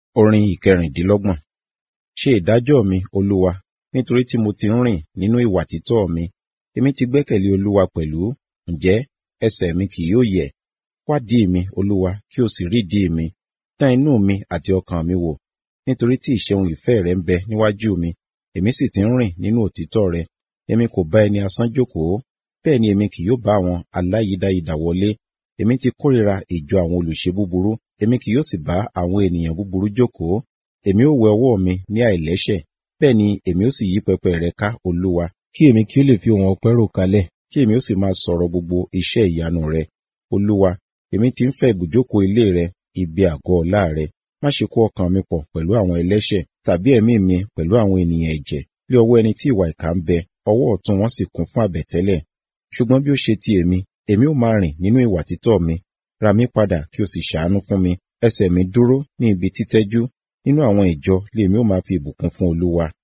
Orin ìkẹrìndínlọ́gbọ̀n. Ṣe ìdájọ́ mi, Olúwa, nítorí tí mo ti ń rìn nínú ìwà títọ́ mi. Èmi ti gbẹ́kẹ̀lé Olúwa pẹ̀lú, ǹjẹ́ ẹsẹ̀ mi kì yóò yẹ̀. Wádìí mi, Olúwa, kí o sì rídìí mi. Dán inú mi àti ọkàn mi wò, nítorí tí ìṣeun ìfẹ́ rẹ ń bẹ níwájú mi, èmi sì ti ń rìn nínú òtítọ́ rẹ. Èmi kò bá ẹni asán jókòó, bẹ́ẹ̀ ni èmi kì yóò bá àwọn aláyídáyidà wọlé. Èmi ti kórìíra ìjọ àwọn olùṣe búburú, èmi kì yóò sì bá àwọn ènìyàn búburú jókòó. Èmi ó wẹ ọwọ́ mi ní àìlẹ́ṣẹ̀, bẹ́ẹ̀ ni èmi ó sì yí pẹpẹ rẹ ká, Olúwa, kí èmi kí ó lè fi ohùn ọpẹ́ rò kalẹ̀, kí èmi ó sì máa sọ̀rọ̀ gbogbo iṣẹ́ ìyanu rẹ. Olúwa, èmi ti ń fẹ́ ibùjókòó ilé rẹ, ibi àgọ́ ọlá rẹ. Má ṣe kó ọkàn mi pọ̀ pẹ̀lú àwọn ẹlẹ́ṣẹ̀, tàbí ẹ̀mí mi pẹ̀lú àwọn ènìyàn ẹ̀jẹ̀, bí ọwọ́ ẹni tí ìwà ìkà ń bẹ, ọwọ́ ọ̀tún wọn sì kún fún àbẹ̀tẹ́lẹ̀. Ṣùgbọ́n bí ó ṣe ti èmi, èmi ó máa rìn nínú ìwà títọ́ mi. Ra mí padà kí o sì ṣàánú fún mi. Ẹsẹ̀ mi dúró ní ibi títẹ́jú. Nínú àwọn ìjọ lèmi ó máa fi ìbùkún fún Olúwa.